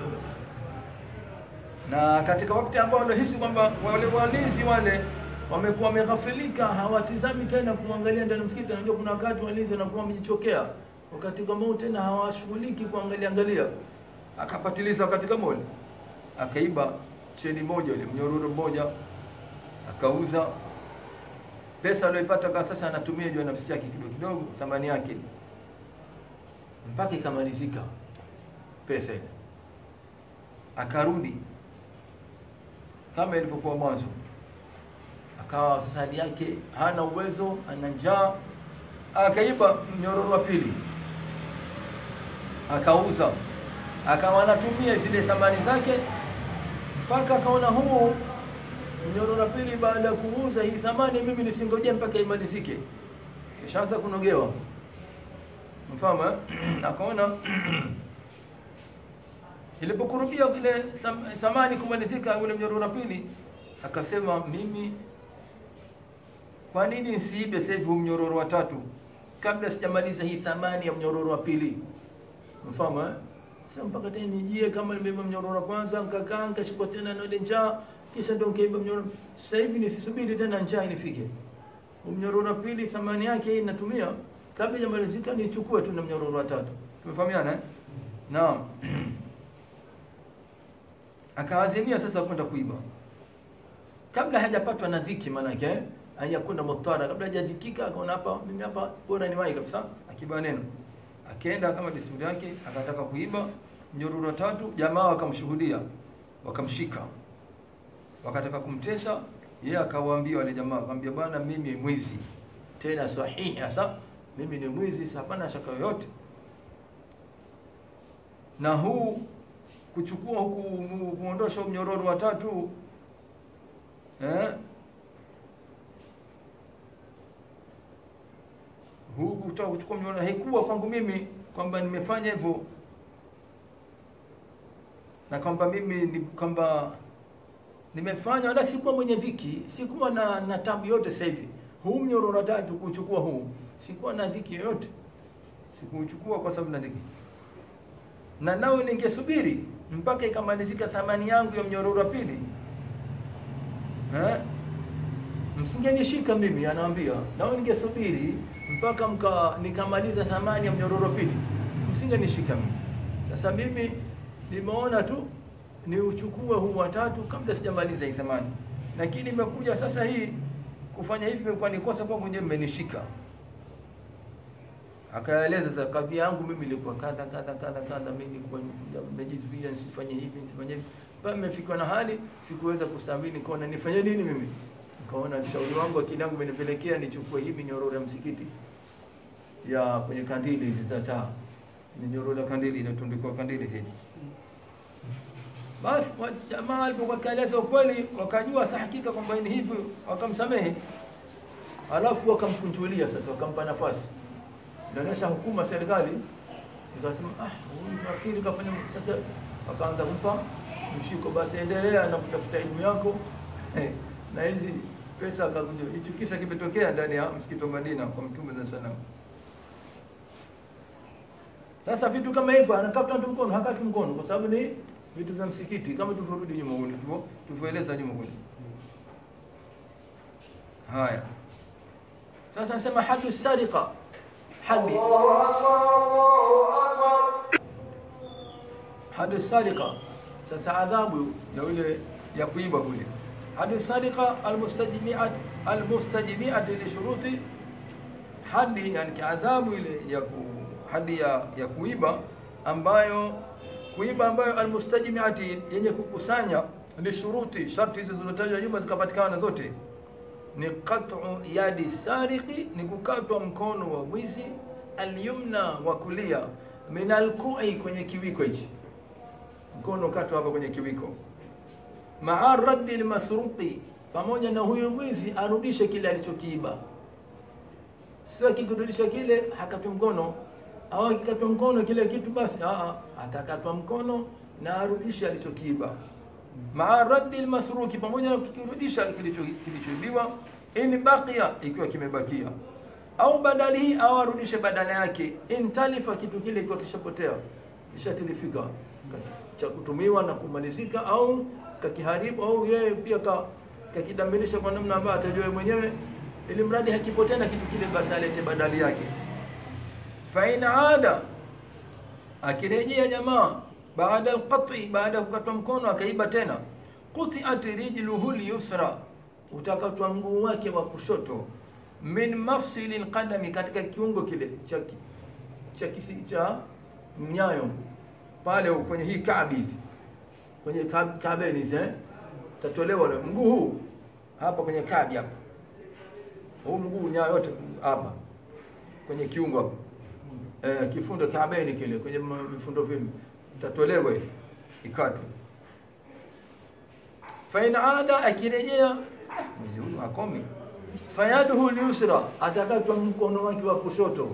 na katika wakati ambao wanahisi kwamba wale walinzi wale wamekuwa wameghafilika, hawatizami tena kumwangalia ndani ya msikiti. Anajua kuna wakati walinzi wanakuwa wamejichokea, wakati kama huu tena hawashughuliki kuangalia angalia. Akapatiliza wakati kama ule, akaiba cheni moja ile mnyororo mmoja, akauza pesa aliyoipata kwa sasa anatumia juu ya nafsi yake kidogo kidogo, thamani yake mpaka ikamalizika pesa ile, akarudi kama ilivyokuwa mwanzo, akawa sasa hali yake hana uwezo, ana njaa, akaiba mnyororo wa pili, akauza, akawa anatumia zile thamani zake mpaka akaona huu mnyororo wa pili, baada ya kuuza hii thamani, mimi nisingoje mpaka imalizike, kishaanza kunogewa mfahamu eh? akaona ilipokurubia ile tham- thamani kumalizika ule mnyororo wa pili, akasema mimi, kwa nini nisiibe sasa hivi huu mnyororo wa tatu kabla sijamaliza hii thamani ya mnyororo wa pili? Mfahamu eh? Sasa mpaka tena nijie kama nimeiba mnyororo wa kwanza, nikakaa nikashikwa tena na ile njaa, kisha ndio nkaiba mnyororo. Sasa hivi nisisubiri tena njaa inifike. Mnyororo wa pili thamani yake hii natumia kabla hajamalizika nichukue tu na mnyororo wa tatu. Tumefahamiana eh? Naam. Akaazimia sasa kwenda kuiba kabla hajapatwa na dhiki, maanake eh? hajakwenda mutara, kabla hajadhikika, akaona hapa, mimi hapa bora niwahi kabisa, akiba neno, akaenda kama desturi yake, akataka kuiba mnyororo wa tatu. Jamaa wakamshuhudia, wakamshika, wakataka kumtesa yeye, akawaambia wale jamaa, akamwambia bwana, mimi mwizi tena sahihi, hasa mimi ni mwizi, hapana shaka yoyote na huu kuchukua huku kuondosha mnyororo wa tatu eh, huu kutaka kuchukua mnyororo haikuwa kwangu mimi kwamba nimefanya hivyo na kwamba mimi ni kwamba nimefanya, wala sikuwa mwenye dhiki, sikuwa na, na tabu yote. Sasa hivi huu mnyororo wa tatu kuchukua huu, sikuwa na dhiki yoyote, sikuuchukua kwa sababu na dhiki na nawe ningesubiri mpaka ikamalizika thamani yangu ya mnyororo wa pili eh? Msingenishika mimi, anaambia nawe ningesubiri mpaka mka nikamaliza thamani ya mnyororo wa pili, msingenishika mimi. Sasa mimi nimeona tu ni uchukue huu wa tatu kabla sijamaliza hii thamani, lakini imekuja sasa hii kufanya hivi imekuwa ni kosa kwangu, nyewe mmenishika akaeleza sasa kadhia yangu mimi ilikuwa kadha kadha kadha kadha, mimi nilikuwa nimejizuia nisifanye hivi nisifanye hivi, mpaka nimefikiwa na hali sikuweza kustahimili, nikaona nifanye nini mimi, nikaona ushauri wangu akili yangu imenipelekea nichukue hivi nyororo ya msikiti ya kwenye kandili hizi za taa, ni nyororo ya kandili inatundikwa kandili zile. Basi jamaa alipokuwa kaeleza ukweli, wakajua sa hakika kwamba ni hivyo, wakamsamehe, alafu wakamkunjulia sasa, wakampa nafasi inaonyesha hukuma serikali ikasema, ah, huyu wakili kafanya sasa, wakaanza kumpa mshiko, basi endelea na kutafuta elimu yako na hizi pesa. Akakuja hicho kisa kimetokea ndani ya msikiti wa Madina kwa Mtume za salam. Sasa vitu kama hivyo anakata mtu mkono, hakati mkono, kwa sababu ni vitu vya msikiti, kama tulivyorudi nyuma kule, tulivyoeleza nyuma kule. Haya, sasa nasema hadu sariqa hadi hadi sadiqa. Sasa adhabu ya yule ya kuiba kule, hadi sadiqa almustajmiat almustajmiat li shuruti hadi, yani adhabu ile ya ku, hadi ya, ya kuiba ambayo kuiba ambayo almustajmiati yenye kukusanya li shuruti, sharti hizo zilizotajwa nyuma zikapatikana zote ni qat'u yadi sariqi, ni kukatwa mkono wa mwizi, alyumna wa kulia, min alku'i, kwenye kiwiko hichi, mkono katwa hapa kwenye kiwiko, maa raddi lmasruqi, pamoja na huyo mwizi arudishe kile alichokiiba. Sio akikirudisha kile hakatwa mkono, au akikatwa mkono kile kitu basi, a atakatwa mkono na arudishe alichokiiba maa raddi lmasruki, pamoja na kukirudisha kilichoibiwa, in baqiya, ikiwa kimebakia, au badalihi, au arudishe badala yake, in talifa, kitu kile ikiwa kishapotea kishatilifika cha kutumiwa na kumalizika, au kakiharibu, au yeye pia kakidamirisha kwa namna ambayo atajua mwenyewe, ili mradi hakipotea na kitu kile, basi alete badali yake. Fa in ada, akirejea jamaa baada alqat'i, baada ya kukatwa mkono akaiba tena, quti'at rijluhu lyusra, utakatwa mguu wake wa kushoto, min mafsili lqadami, katika kiungo kile cha cha kisi cha mnyayo pale kwenye hii kaabi hizi kwenye kaabeni hizi eh, tatolewa mguu huu hapa kwenye kaabi hapa, huu mguu nyayo yote hapa kwenye kiungo hapa eh, kifundo kaabeni kile kwenye vifundo vile tatolewa ile ikatwe. Fa in ada, akirejea mwezi huyu akomi, fayaduhu lyusra, atakatwa mkono wake wa kushoto.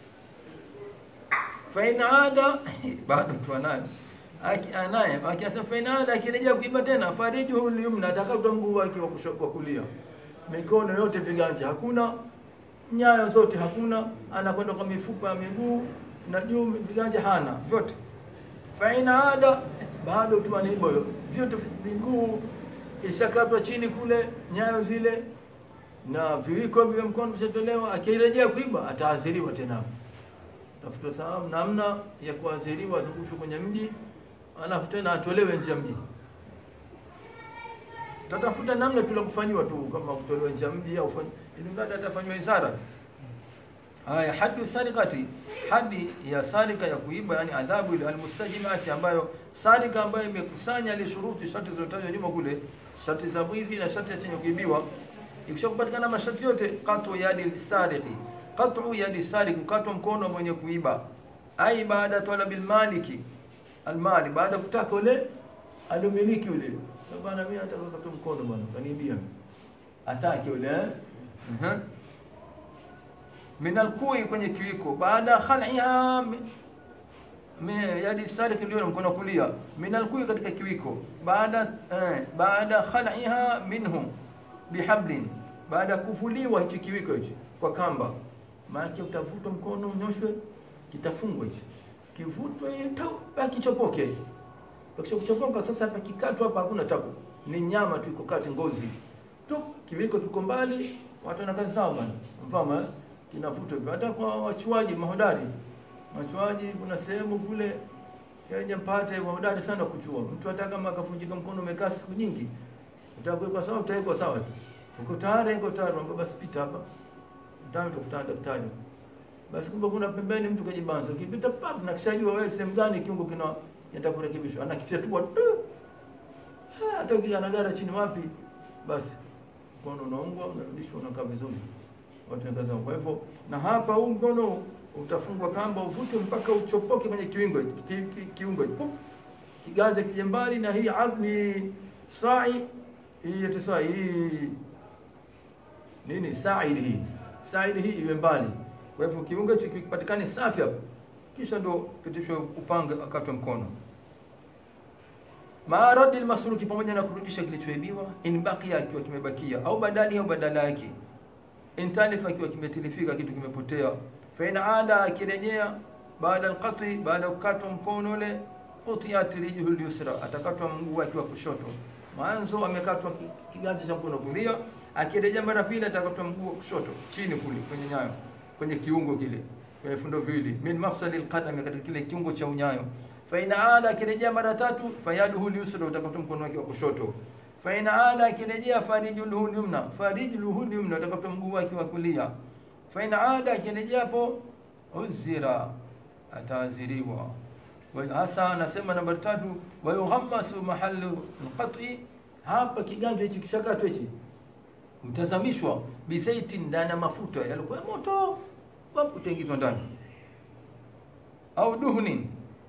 Fa in ada, bado tu anaye anaye akiasa, fa in ada, akirejea kuiba tena, farijuhu lyumna, atakatwa mguu wake wa kushoto, wa kulia, mikono yote, viganja hakuna, nyayo zote hakuna, anakwenda kwa mifupa ya miguu na juu viganja hana vyote faina ada bado tu anaiba vyote, miguu ishakatwa chini kule nyayo zile na viwiko vya mkono vishatolewa, akirejea kuiba ataadhiriwa tena. Tafuta sababu namna ya kuadhiriwa, azungushwe kwenye mji, alafu tena atolewe nje ya mji. Tatafuta namna tu la kufanyiwa tu, kama kutolewa nje ya mji au fanya ili mradi atafanywa isara. Haya, hadu sarikati, hadi ya sarika ya kuiba, yani adhabu ile almustajimati, ambayo sarika ambayo imekusanya ile shuruti, sharti zilizotajwa nyuma kule, sharti za mwizi na sharti ya chenye kuibiwa. Ikisha kupatikana masharti yote, qatu yadi sariki, qatu yadi sariki, kukatwa mkono mwenye kuiba, ai baada talabil maliki almali, baada kutaka ule alomiliki ule, bwana, mimi nataka kukatwa mkono bwana, kaniibia atake ule eh? uh-huh min alkui kwenye kiwiko baada khaliha yadi sarik ndio na mkono kulia min alkui katika kiwiko baada eh, baada khaliha minhu bihablin baada kuvuliwa hicho kiwiko hicho kwa kamba maana utavutwa mkono unyoshwe kitafungwa hicho kivutwe baki chopoke bakisha kuchopoka sasa hapa kikatwa hapa hakuna tabu ni nyama tu iko kati ngozi tu kiwiko kiko mbali watu wanakaa sawa bwana mfano kinavutwa hivyo. Hata kwa wachuaji mahodari, wachuaji, kuna sehemu kule yaje mpate mahodari sana kuchua. Mtu hata kama akavunjika mkono umekaa siku nyingi, utakuwekwa sawa, utawekwa sawa tu. Uko tayari, uko tayari, ambao basi pita hapa, mtano utakutana daktari. Basi kumbe kuna pembeni mtu kajibanza, ukipita pap na kishajua wewe sehemu gani kiungo kina kinataka kurekebishwa, anakifyatua tu, hata ukiganagara chini wapi, basi mkono unaungwa, unarudishwa, unakaa vizuri watangaza. Kwa hivyo na hapa huu mkono utafungwa kamba uvutwe mpaka uchopoke kwenye kiungo ki, ki, kiungo kiganja kije mbali, na hii adni sai hii yote sai hii nini saili hii saili hii iwe mbali. Kwa hivyo kiungo hicho kipatikane safi hapo, kisha ndo pitishwe upanga akatwe mkono maaradi almasruki, pamoja na kurudisha kilichoibiwa, in baqiya, akiwa kimebakia, au badali au badala yake intalifa ikiwa kimetilifika kitu kimepotea, fa in ada akirejea baada alqati, baada kukatwa mkono ule, qutiat rijluhu lyusra, atakatwa mguu wake wa kushoto. Mwanzo amekatwa kiganja cha mkono kulia, akirejea mara pili atakatwa mguu wa kushoto chini kule kwenye nyayo, kwenye kiungo kile, kwenye fundo viwili, min mafsali alqadami, katika kile kiungo cha unyayo. Fa in ada akirejea mara tatu, fayaduhu lyusra, utakatwa mkono wake wa kushoto fain ada akirejea farijluhu lyumna farijluhu lyumna utakata mguu wake wa kulia fain ada akirejea hapo uzira ataaziriwa hasa anasema nambari tatu wayughammasu mahalu lqati hapa kiganja hichi kishakatwa hichi utazamishwa bizaiti ndani ya mafuta yalikuwa moto wapo utaingizwa ndani au duhnin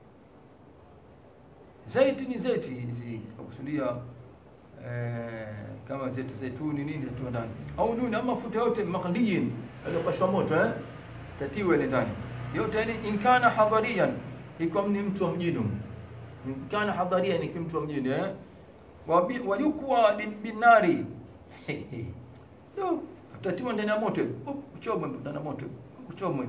zaiti ni zaiti hizi nakusudia Eh, kama zetu zaituni nini tatiwa ndani au nuni ama mafuta yote maghliyin aliyopashwa moto eh, tatiwa ile ndani yote. Yani inkana hadhariyan, ikiwa ni mtu wa mjini, inkana hadhariyan, ikiwa mtu wa mjini eh, wayukwa binari tatiwa ndani ya moto, uchomwe ndani ya moto, uchomwe.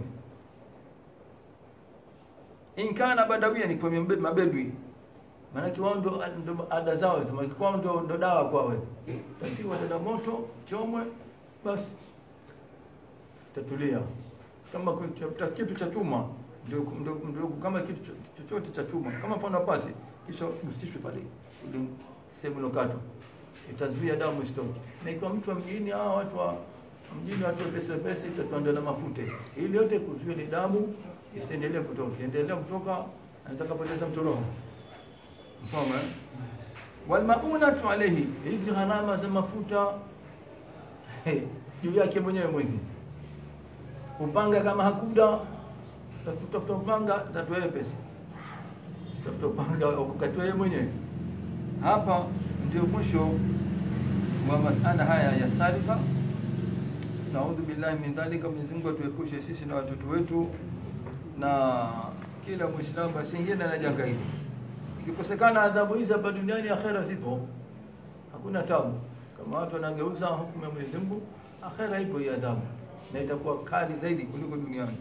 Inkana badawiyan, ikiwa mabedwi maanake wao ndo ada zao hizo, kwao ndo ndo dawa kwao. Tatiwa dada moto, chomwe, basi tatulia. Kama kitu cha chuma ndio ndio kama kitu chochote cha chuma, kama mfano pasi, kisha usishwe pale ile sehemu ilokatwa, itazuia damu isitoke. Na ikiwa mtu wa mjini, hawa watu wa mjini, watu wepesi wepesi, tatuandaa na mafuta ili yote kuzuia ile damu isiendelee kutoka, endelea kutoka, anaweza kapoteza mtu roho Mfano walmaunatu alayhi, hizi gharama za mafuta juu yake mwenyewe mwezi. Upanga kama hakuda tafuta upanga, tatoe pesa, tafuta upanga ukatoe yeye mwenyewe. Hapa ndio mwisho wa masala haya ya sarika. Naudhu billahi min dhalika, Mwenyezi Mungu atuepushe sisi na watoto wetu na kila Muislamu asiingie na janga hili. Ikikosekana adhabu hizi hapa duniani, akhera zipo, hakuna tabu. Kama watu wanageuza hukumu ya Mwenyezi Mungu, akhera ipo hii adhabu, na itakuwa kali zaidi kuliko duniani.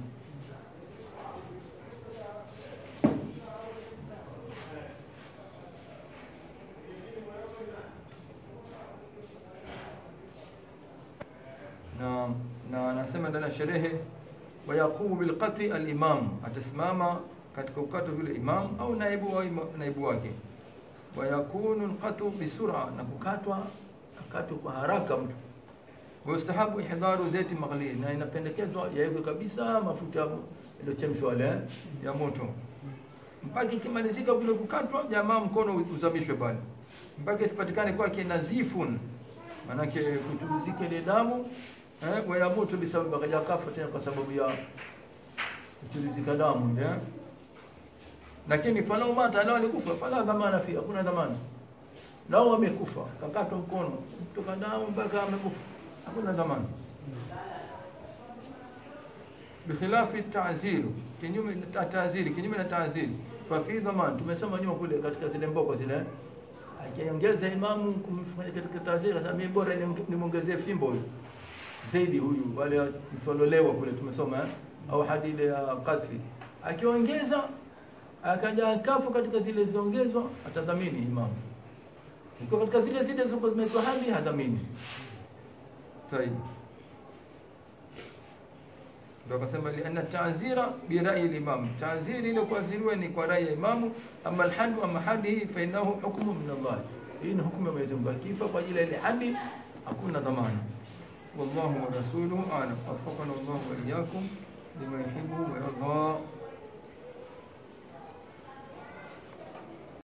na na anasema ndani ya sherehe wayaqumu bilqat'i al-imam, atasimama katika ukatwa vile imam au naibu wa ima, naibu wake. Wayakunu alqat'u bisura, na kukatwa akatwa kwa haraka mtu. Wastahabu ihdharu zaiti maghli, na inapendekezwa yawekwe kabisa mafuta yaliyochemshwa yale ya moto mpaka ikimalizika kule kukatwa, jamaa mkono uzamishwe pale mpaka isipatikane kwake nazifun, manake kuchuruzike ile damu eh, wayamutu bisababu, akaja kafa tena kwa sababu ya kuchuruzika damu eh. Lakini falau mata, lao alikufa, fala dhamana fi, hakuna dhamana. Lao amekufa kakatwa mkono kutoka damu mpaka amekufa, hakuna dhamana. Bikhilafi ta'ziru, kinyume na ta'ziri, kinyume na ta'ziri fa fi dhaman. Tumesoma nyuma kule katika zile mboko zile akiongeza imamu kumfanya katika ta'ziri, sasa mimi bora nimwongezee fimbo huyu zaidi huyu wale mtololewa kule tumesoma eh? au hadi ya kadhi akiongeza akaja kafu katika zile ziongezwa atadhamini imamu ikiwa katika zile zile zilizokuwa zimewekwa hadi hadhamini طيب ndio akasema lianna ta'zira bi ra'yi al-imam ta'ziri ile kuaziriwa ni kwa rai ya imamu ama al-hadu ama hadihi fa innahu hukmu min Allah hii ni hukumu ya Mwenyezi Mungu akifa kwa ajili ya ile hadi hakuna dhamana والله ورسوله أعلم وفقنا الله وإياكم لما يحب ويرضى